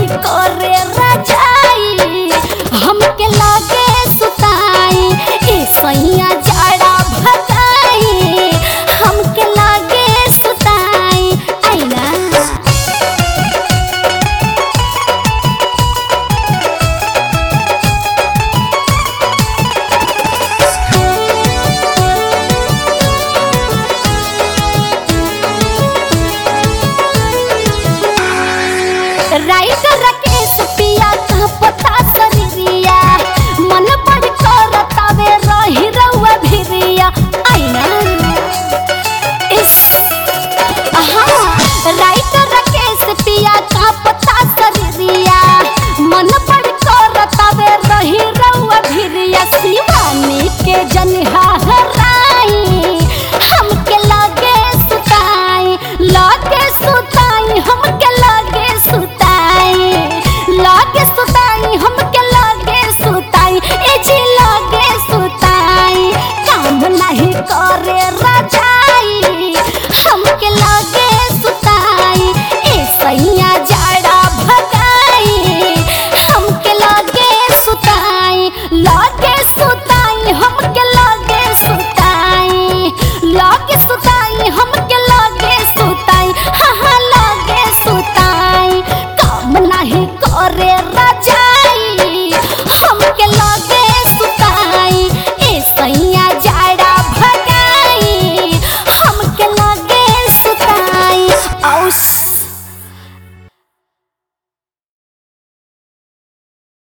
करे रजाई हमके लागे सुताई ए सैया जाड़ा भगाई हमके लागे सुताई आईना राइटर राकेश पिया का पता शरीरिया मन बड़ करतावे रही रउआ भिरिया आईना इस हाँ राइटर राकेश पिया का पता शरीरिया मन बड़ करतावे रही रउआ भिरिया शिवानी के जनिहा हराई हमके लागे सुताई लागे सुताई हमके लागे सुताई लागे सुताई हमके लागे सुताई ए जी लागे सुताई काम नहीं करे रजाई हमके लागे सुताई ए सैया जाड़ा भगाई हमके लागे सुताई लागे सुताई हमके लागे सुताई लागे सुताई हमके लागे सुताई हाँ हाँ लागे सुताई काम नहीं करे राजा